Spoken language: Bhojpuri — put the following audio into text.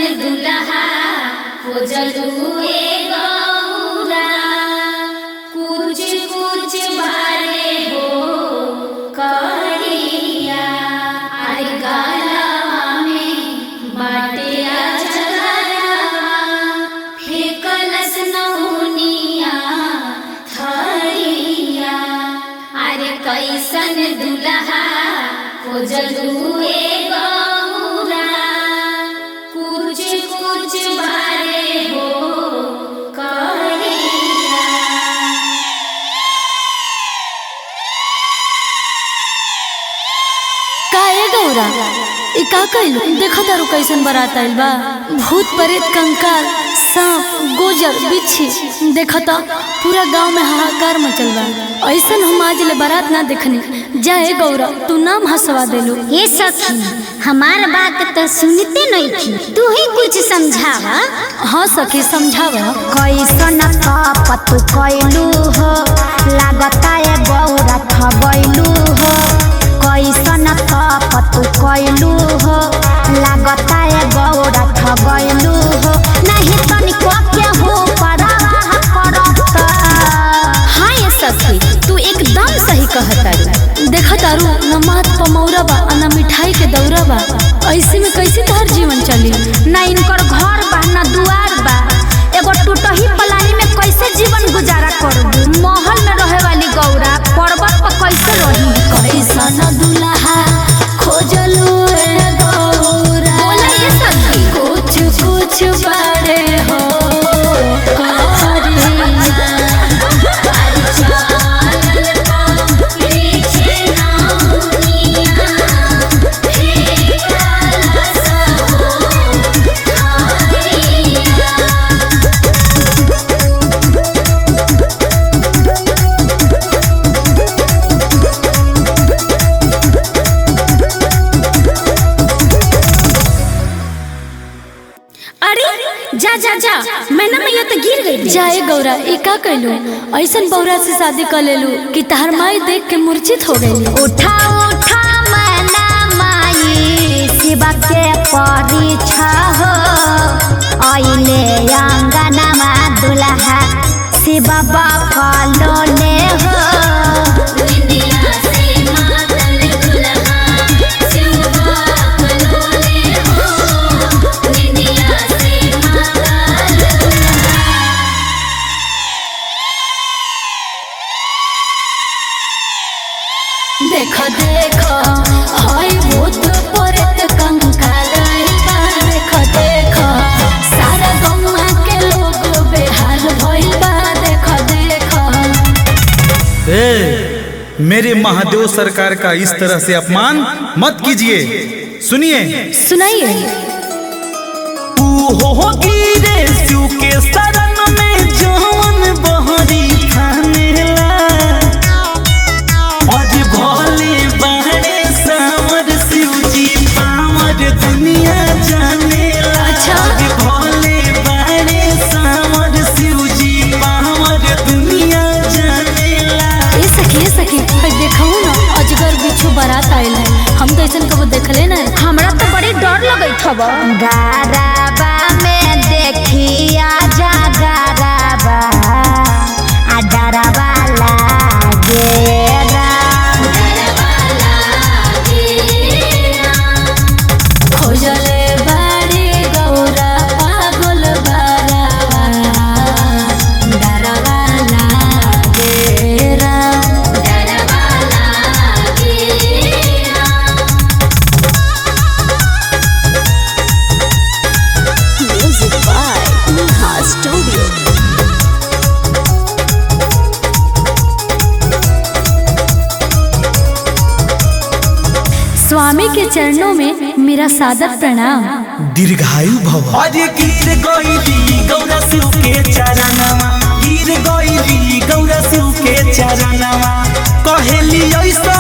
दुल्हा हो जलुए गौरा कुछ कुछ बारे हो करिया आई गालवा में बाटे अजगरवा फेकलस नौनिया थरिया अरे कैसन दुल्हा हो जलुए गौरा कुछ कुछ बारे हो करिया का ए गौरा ई का कइलू देखो तारू कैसन बारात आइल बा भूत प्रेत कंकाल सांप गोजर बिच्छी देखो तो पूरा गांव में हाहाकार मचल बा ऐसन हम आज ले बारात ना देखनी जा ए गौरा तू नाम हंसवा देलू ये सखी हमार बात तो सुनते नहीं थी तू ही कुछ समझावा हाँ सखी समझावा कैसन कपत कैलू हो लागता है गौरा खबैलू हो कैसन कपत कैलू हो लागता है गौरा खबैलू हो नहीं तनिको के हो परवाह करत हाँ ये सखी तू एकदम सही कहता देखो तारू न मात पमौरा बा आ न मिठाई के दौरा बा ऐसे में कैसे तोहर जीवन चली न इनकर घर बा न दुआर बा एगो टूटही पलानी में कैसे जीवन गुजारा करबू महल में रहे वाली गौरा पर्वत पर कैसे रही कैसन दुल्हा खोजलू ए गौरा बोला ये सखी कुछ कुछ बड़े हो अरे जा जा जा मैना मैया तो गिर गई जाए गौरा ई का कैलू ऐसन बौरा से शादी कर लेलू कि तहर माई देख के मूर्छित हो गई उठा उठा मैना माई शिवा के परीक्षा हो आइले अंगनमा दुल्हा शिव बकलो ले हो देखो देखो हाय भूत प्रेत कंकाल आइल बा देखो देखो सारा गौवा के लोग बेहाल भइल बा देखो देखो ए, मेरे महादेव सरकार का इस तरह से अपमान मत कीजिए सुनिए सुनाइए तू हो गिरे शिव के शरण में जवन बहरी थानेला आज भोले बाड़े सावर शिव जी पावर दुनिया जानेला अच्छा। आज भोले बाड़े सावर शिव जी पावर दुनिया जानेला ए सखी ए सखी हाय देखो ना अजगर बिच्छू बारात आइल है हम तो ऐसन कबो देखले ना हमरा तो बड़ी डर लगत हब गाराबा में देखिया जा गाराबा आ डराबा लागे राम खोजले बाड़ी गौरा पागल बारावा डरवा लागे Ram music by Neha studio स्वामी के चरणों में मेरा सादर प्रणाम दीर्घायु भव आज गिर गईली गौरा शिव के चरणवा गिर गईली गौरा शिव के चरणवा कहेली ऐसा